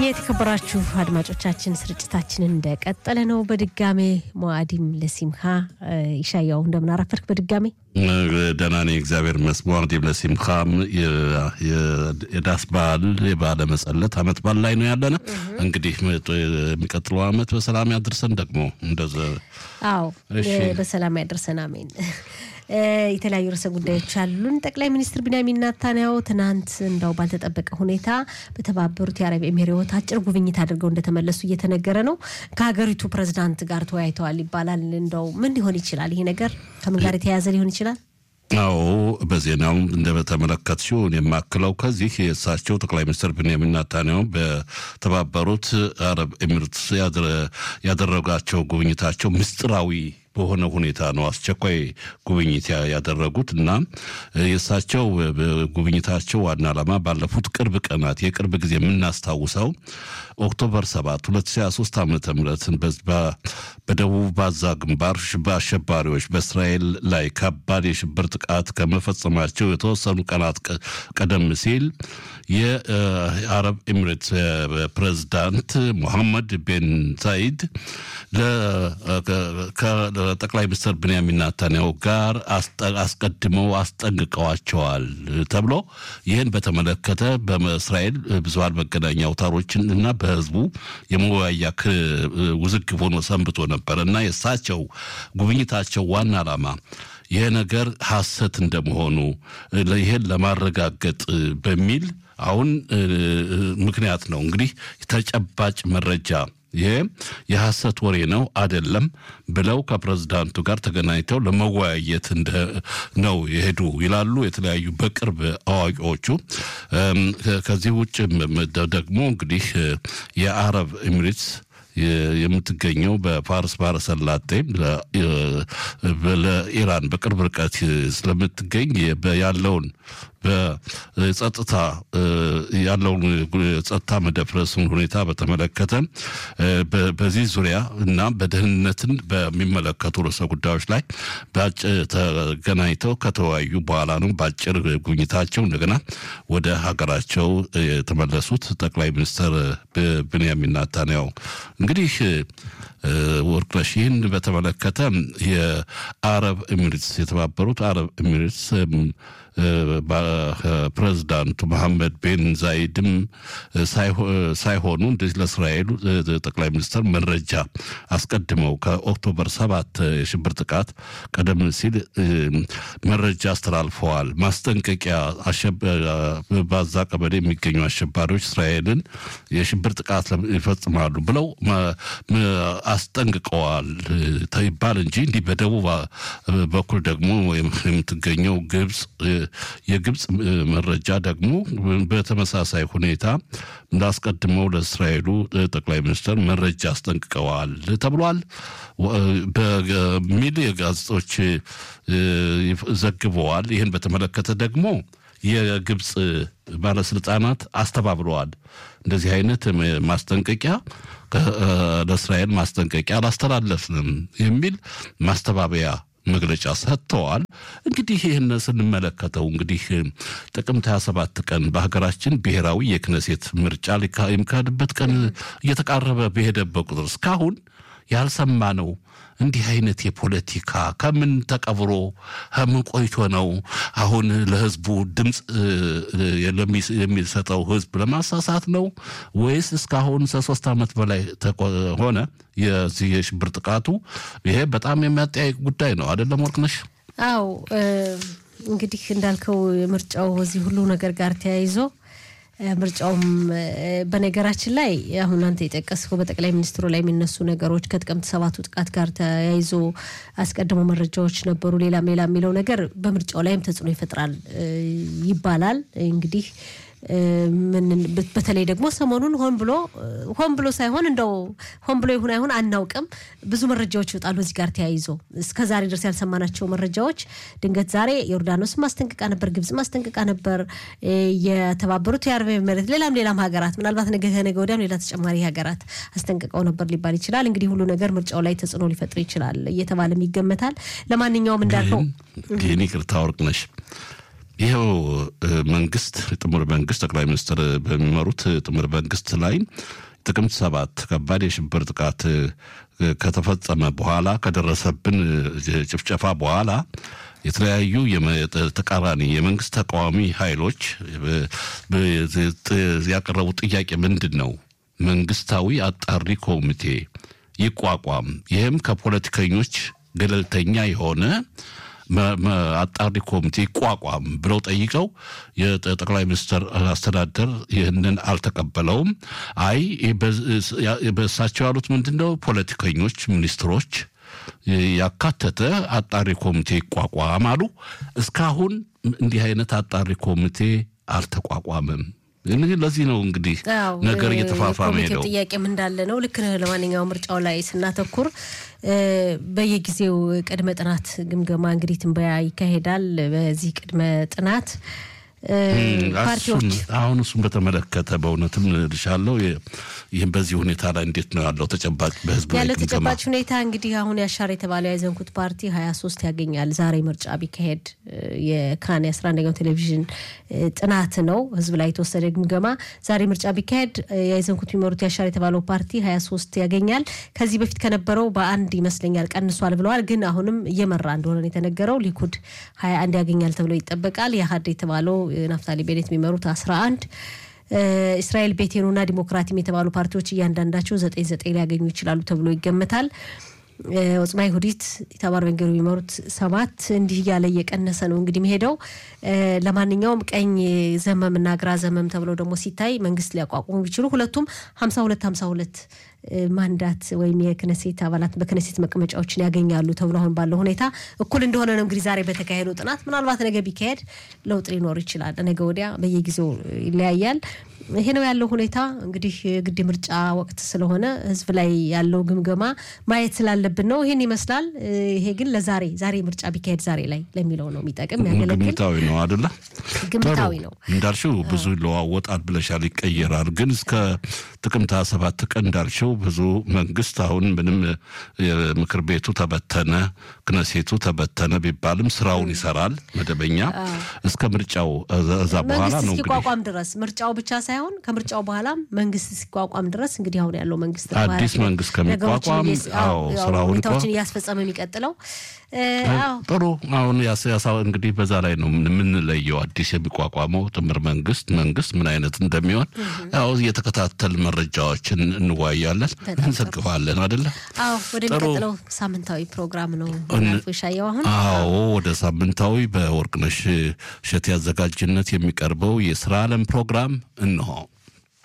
የተከበራችሁ አድማጮቻችን ስርጭታችንን እንደቀጠለ ነው። በድጋሜ ሞአዲም ለሲምካ ይሻያው እንደምን አረፈርክ? በድጋሜ ደህና ነኝ እግዚአብሔር ይመስገን። ሞአዲም ለሲምካም የዳስ በዓል የበዓለ መጸለት አመት በዓል ላይ ነው ያለነ። እንግዲህ የሚቀጥለው አመት በሰላም ያድርሰን። ደግሞ እንደዚ አዎ በሰላም ያደርሰን አሜን። የተለያዩ ርዕሰ ጉዳዮች አሉን። ጠቅላይ ሚኒስትር ቢንያሚን ናታንያሁ ትናንት እንደው ባልተጠበቀ ሁኔታ በተባበሩት የአረብ ኤሚሬት አጭር ጉብኝት አድርገው እንደተመለሱ እየተነገረ ነው። ከሀገሪቱ ፕሬዝዳንት ጋር ተወያይተዋል ይባላል። እንደው ምን ሊሆን ይችላል? ይሄ ነገር ከምን ጋር የተያያዘ ሊሆን ይችላል? አዎ በዜናው እንደተመለከት ሲሆን የማክለው ከዚህ የእሳቸው ጠቅላይ ሚኒስትር ቢንያሚን ናታንያሁ በተባበሩት አረብ ኤሚሬትስ ያደረጋቸው ጉብኝታቸው ምስጢራዊ በሆነ ሁኔታ ነው አስቸኳይ ጉብኝት ያደረጉት እና የእሳቸው ጉብኝታቸው ዋና ዓላማ ባለፉት ቅርብ ቀናት የቅርብ ጊዜ የምናስታውሰው ኦክቶበር 7 2023 ዓ ም በደቡብ ባዛ ግንባር በአሸባሪዎች በእስራኤል ላይ ከባድ የሽብር ጥቃት ከመፈጸማቸው የተወሰኑ ቀናት ቀደም ሲል የአረብ ኤሚሬት ፕሬዝዳንት ሞሐመድ ቤን ዛይድ ከጠቅላይ ሚኒስትር ብንያሚን ናታንያሁ ጋር አስቀድመው አስጠንቅቀዋቸዋል ተብሎ ይህን በተመለከተ በእስራኤል ብዙሃን መገናኛ አውታሮችን እና በህዝቡ የመወያያ ውዝግብ ሆኖ ሰንብቶ ነበር እና የእሳቸው ጉብኝታቸው ዋና ዓላማ ይህ ነገር ሐሰት እንደመሆኑ ይህን ለማረጋገጥ በሚል አሁን ምክንያት ነው እንግዲህ ተጨባጭ መረጃ ይሄ የሐሰት ወሬ ነው አይደለም ብለው ከፕሬዝዳንቱ ጋር ተገናኝተው ለመወያየት ነው የሄዱ ይላሉ የተለያዩ በቅርብ አዋቂዎቹ። ከዚህ ውጭ ደግሞ እንግዲህ የአረብ ኤሚሬትስ የምትገኘው በፋርስ ባህረ ሰላጤ ለኢራን በቅርብ ርቀት ስለምትገኝ ያለውን በጸጥታ ያለውን ጸጥታ መደፍረሱን ሁኔታ በተመለከተ በዚህ ዙሪያ እና በደህንነትን በሚመለከቱ ርዕሰ ጉዳዮች ላይ ተገናኝተው ከተወያዩ በኋላ ነው በአጭር ጉብኝታቸው እንደገና ወደ ሀገራቸው የተመለሱት ጠቅላይ ሚኒስትር ብንያሚን ናታንያሁ እንግዲህ ወርቅነሽ ይህን በተመለከተ የአረብ ኤሚሬትስ የተባበሩት አረብ ኤሚሬትስ ፕሬዝዳንቱ መሐመድ ቤን ዛይድም ሳይሆኑ እንደዚህ ለእስራኤሉ ጠቅላይ ሚኒስትር መረጃ አስቀድመው ከኦክቶበር ሰባት የሽብር ጥቃት ቀደም ሲል መረጃ አስተላልፈዋል። ማስጠንቀቂያ ባዛ ቀበሌ የሚገኙ አሸባሪዎች እስራኤልን የሽብር ጥቃት ይፈጽማሉ ብለው አስጠንቅቀዋል ይባል እንጂ እንዲህ በደቡብ በኩል ደግሞ የምትገኘው ግብፅ የግብፅ መረጃ ደግሞ በተመሳሳይ ሁኔታ እንዳስቀድመው ለእስራኤሉ ጠቅላይ ሚኒስትር መረጃ አስጠንቅቀዋል ተብሏል በሚል የጋዜጦች ዘግበዋል። ይህን በተመለከተ ደግሞ የግብፅ ባለስልጣናት አስተባብለዋል። እንደዚህ አይነት ማስጠንቀቂያ ለእስራኤል ማስጠንቀቂያ አላስተላለፍንም የሚል ማስተባበያ መግለጫ ሰጥተዋል። እንግዲህ ይህን ስንመለከተው እንግዲህ ጥቅምት 27 ቀን በሀገራችን ብሔራዊ የክነሴት ምርጫ የሚካሄድበት ቀን እየተቃረበ በሄደበት ቁጥር እስካሁን ያልሰማ ነው እንዲህ አይነት የፖለቲካ ከምን ተቀብሮ ከምን ቆይቶ ነው አሁን ለህዝቡ ድምፅ የሚሰጠው ህዝብ ለማሳሳት ነው ወይስ እስካሁን ከሶስት ዓመት በላይ ሆነ የዚህ የሽብር ጥቃቱ? ይሄ በጣም የሚያጠያይቅ ጉዳይ ነው አይደለም ወርቅነሽ? አዎ እንግዲህ እንዳልከው ምርጫው እዚህ ሁሉ ነገር ጋር ተያይዞ ምርጫውም በነገራችን ላይ አሁን አንተ የጠቀስከው በጠቅላይ ሚኒስትሩ ላይ የሚነሱ ነገሮች ከጥቅምት ሰባቱ ጥቃት ጋር ተያይዞ አስቀድሞ መረጃዎች ነበሩ፣ ሌላም ሌላ የሚለው ነገር በምርጫው ላይም ተጽዕኖ ይፈጥራል ይባላል እንግዲህ በተለይ ደግሞ ሰሞኑን ሆን ብሎ ሆን ብሎ ሳይሆን እንደው ሆን ብሎ ይሁን አይሁን አናውቅም፣ ብዙ መረጃዎች ይወጣሉ እዚህ ጋር ተያይዞ እስከ ዛሬ ድረስ ያልሰማናቸው መረጃዎች ድንገት ዛሬ ዮርዳኖስ ማስጠንቀቃ ነበር፣ ግብጽ ማስጠንቀቃ ነበር፣ የተባበሩት የአረብ ኤሚሬት፣ ሌላም ሌላም ሀገራት ምናልባት ነገ ከነገ ወዲያም ሌላ ተጨማሪ ሀገራት አስጠንቅቀው ነበር ሊባል ይችላል። እንግዲህ ሁሉ ነገር ምርጫው ላይ ተጽዕኖ ሊፈጥር ይችላል እየተባለም ይገመታል። ለማንኛውም እንዳልከው ይህን ይቅርታ ወርቅነሽ ይኸው መንግስት ጥምር መንግስት ጠቅላይ ሚኒስትር በሚመሩት ጥምር መንግስት ላይ ጥቅምት ሰባት ከባድ የሽብር ጥቃት ከተፈጸመ በኋላ ከደረሰብን ጭፍጨፋ በኋላ የተለያዩ ተቃራኒ የመንግስት ተቃዋሚ ኃይሎች ያቀረቡት ጥያቄ ምንድን ነው? መንግስታዊ አጣሪ ኮሚቴ ይቋቋም፣ ይህም ከፖለቲከኞች ገለልተኛ የሆነ አጣሪ ኮሚቴ ይቋቋም ብለው ጠይቀው የጠቅላይ ሚኒስትር አስተዳደር ይህንን አልተቀበለውም። አይ በእሳቸው ያሉት ምንድን ነው? ፖለቲከኞች፣ ሚኒስትሮች ያካተተ አጣሪ ኮሚቴ ይቋቋም አሉ። እስካሁን እንዲህ አይነት አጣሪ ኮሚቴ አልተቋቋመም። ለዚህ ነው እንግዲህ ነገር እየተፋፋመ ሄደው ጥያቄም እንዳለ ነው። ልክ ነህ። ለማንኛውም ምርጫው ላይ ስናተኩር በየጊዜው ቅድመ ጥናት ግምገማ እንግዲህ ትንበያ ይካሄዳል። በዚህ ቅድመ ጥናት ፓርቲዎች አሁን እሱን በተመለከተ በእውነትም ልሻለው ይህም በዚህ ሁኔታ ላይ እንዴት ነው ያለው ተጨባጭ በህዝብ ያለው ተጨባጭ ሁኔታ እንግዲህ አሁን ያሻር የተባለው ያዘንኩት ፓርቲ ሀያ ሶስት ያገኛል። ዛሬ ምርጫ ቢካሄድ የካን የአስራ አንደኛው ቴሌቪዥን ጥናት ነው ህዝብ ላይ የተወሰደ ግምገማ። ዛሬ ምርጫ ቢካሄድ ያዘንኩት የሚመሩት ያሻር የተባለው ፓርቲ ሀያ ሶስት ያገኛል። ከዚህ በፊት ከነበረው በአንድ ይመስለኛል ቀንሷል ብለዋል። ግን አሁንም እየመራ እንደሆነ የተነገረው ሊኩድ ሀያ አንድ ያገኛል ተብሎ ይጠበቃል። የሀድ የተባለው ናፍታሊ ቤኔት የሚመሩት አስራ አንድ እስራኤል ቤቴኑና ዲሞክራቲም የተባሉ ፓርቲዎች እያንዳንዳቸው ዘጠኝ ዘጠኝ ሊያገኙ ይችላሉ ተብሎ ይገመታል። ወጽማ ይሁዲት ኢታማር ቤን ግቪር የሚመሩት ሰባት እንዲህ እያለ እየቀነሰ ነው እንግዲህ የሚሄደው። ለማንኛውም ቀኝ ዘመም እና ግራ ዘመም ተብለው ደግሞ ሲታይ መንግስት ሊያቋቁሙ ቢችሉ ሁለቱም ሀምሳ ሁለት ሀምሳ ሁለት ማንዳት ወይም የክነሴት አባላት በክነሴት መቀመጫዎችን ያገኛሉ ተብሎ አሁን ባለው ሁኔታ እኩል እንደሆነ ነው እንግዲህ ዛሬ በተካሄደው ጥናት። ምናልባት ነገ ቢካሄድ ለውጥ ሊኖር ይችላል። ነገ ወዲያ በየጊዜው ይለያያል። ይሄ ነው ያለው ሁኔታ። እንግዲህ ግድ ምርጫ ወቅት ስለሆነ ህዝብ ላይ ያለው ግምገማ ማየት ስላለብን ነው። ይህን ይመስላል። ይሄ ግን ለዛሬ ዛሬ ምርጫ ቢካሄድ ዛሬ ላይ ለሚለው ነው የሚጠቅም ያገለግል። ግምታዊ ነው አደለ? ግምታዊ ነው እንዳልሽው ብዙ ይለዋወጣል ብለሻል፣ ይቀየራል። ግን እስከ ጥቅምት ሰባት ቀን እንዳልሽው ብዙ መንግስት አሁን ምንም ምክር ቤቱ ተበተነ፣ ክነሴቱ ተበተነ ቢባልም ስራውን ይሰራል መደበኛ እስከ ምርጫው እዛ በኋላ ነው እስኪቋቋም ድረስ ምርጫው ብቻ ሳይሆን ከምርጫው በኋላም መንግስት እስኪቋቋም ድረስ እንግዲህ አሁን ያለው መንግስት አዲስ መንግስት ከሚቋቋም ስራውን ሁኔታዎችን እያስፈጸመ የሚቀጥለው ጥሩ። አሁን እንግዲህ በዛ ላይ ነው የምንለየው። አዲስ የሚቋቋመው ጥምር መንግስት መንግስት ምን አይነት እንደሚሆን ያው እየተከታተል መረጃዎችን እንወያያለን፣ እንዘግባለን አደለ? አዎ። ወደሚቀጥለው ሳምንታዊ ፕሮግራም ነው ሻየው አሁን አዎ፣ ወደ ሳምንታዊ በወርቅነሽ እሸቴ አዘጋጅነት የሚቀርበው የስራ አለም ፕሮግራም እንሆ